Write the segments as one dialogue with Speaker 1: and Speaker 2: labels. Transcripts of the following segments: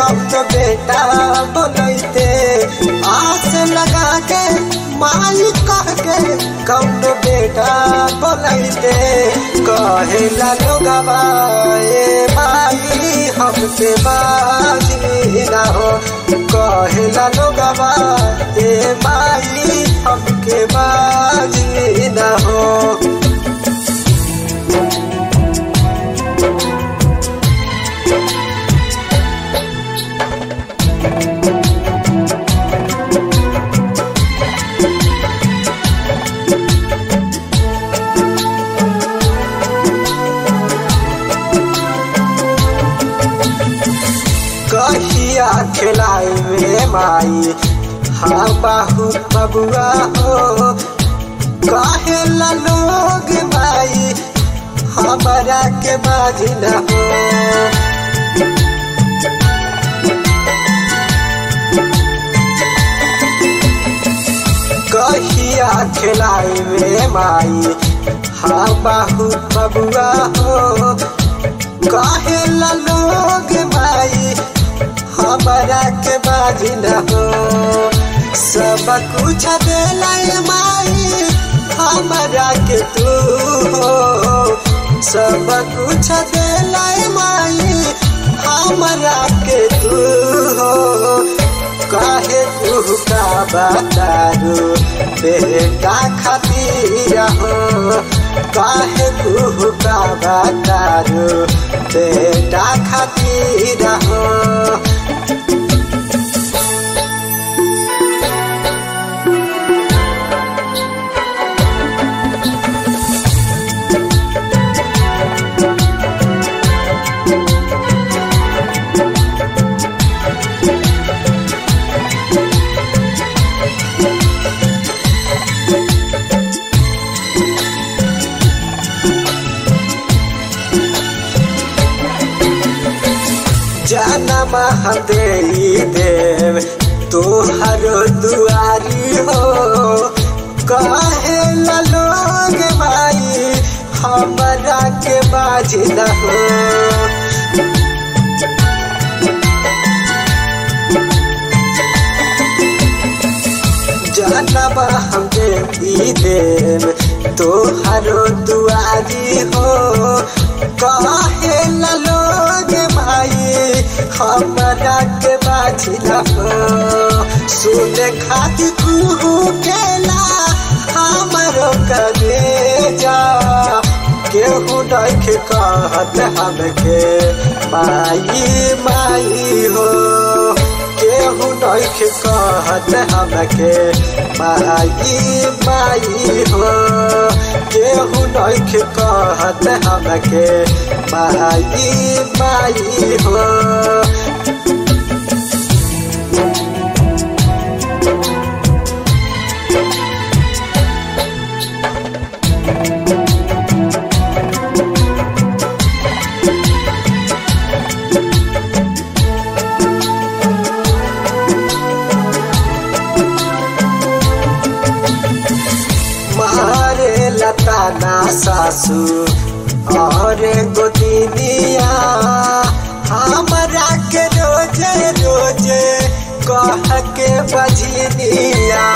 Speaker 1: कब तो बेटा बोलते आस लगा के माई कह के कब तो बेटा बोलते कहे लोगवा ए माई हमसे बाजी ना हो कहे लोगवा ए माई हमके बाजी ना हो कहिया खिलाई में माई हाँ बाहू बबुआ हो कहे लोग माई हमारा के बाजी न हो कहिया खिलाई में माई हाँ बाहू बबुआ हो कहे लोग माई हमारा के बाजी न हो सब कुछ दिलाई माई हमारा के तू हो सब कुछ दिलाई माई हमारा के तू हो काहे तू का बतारू बेटा खातिर हो काहे तू का बतारू बेटा खातिर हो जनम दे देव तोहर दुआरी हो कहे लोग भाई हमारा के बाज न हो जनम हम देवी देव तोहर दुआरी हो कहे लोग भाई हमारा के बाजिला हो सुन खाती कुहू केला हमारो करे जा केहू देख कहत हमके माई माई हो केहू देख कहत हमके माई माई हो केहू देख कहत हमके माई माई हो मारे लता ना सासू और गोदिनिया हमरा के रोजे रोजे कह के बजनिया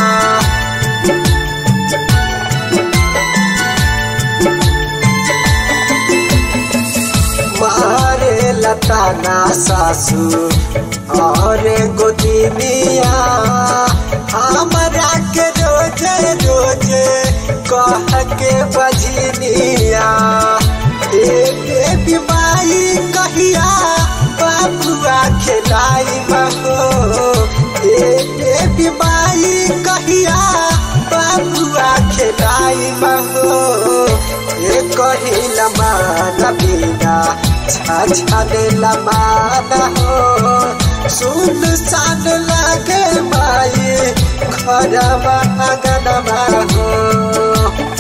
Speaker 1: मारे लता ना सासू और गोदिनिया हमरा के रोजे रोजे कह के बजनिया ए बीमारी कहिया बाबुआ खिलाई महो ए बीमारी कहिया बाबुआ खिलाई महो ए कहिला मान बिना छाछाने लमाना हो सुन सान लागे माई खरवा अगनमा हो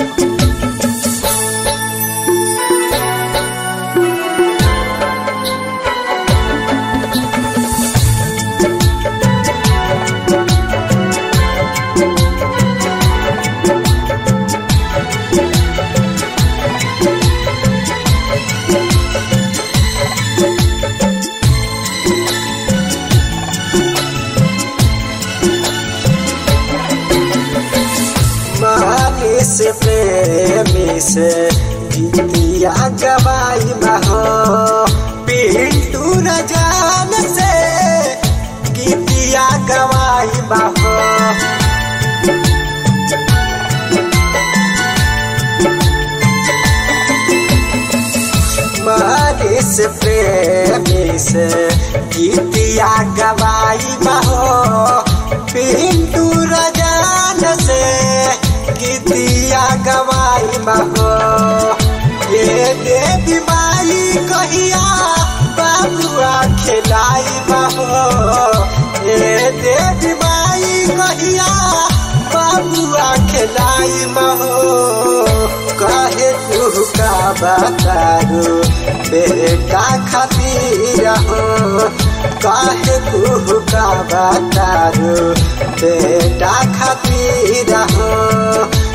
Speaker 1: से गीतिया गवाई बहो पिंटू न जान से गीतिया गवाई बहो मरीस प्रेमी से गीतिया गवाई बहो पिंटू रजान से गीतिया गवाई बहो ये देवी माई कहिया बाबुआ खिलाई बहो ये देवी माई कहिया बाबुआ खिलाई बहो कहे तू का बतारू बेटा खातिर हो कहे तू का बतारू बेटा खातिर हो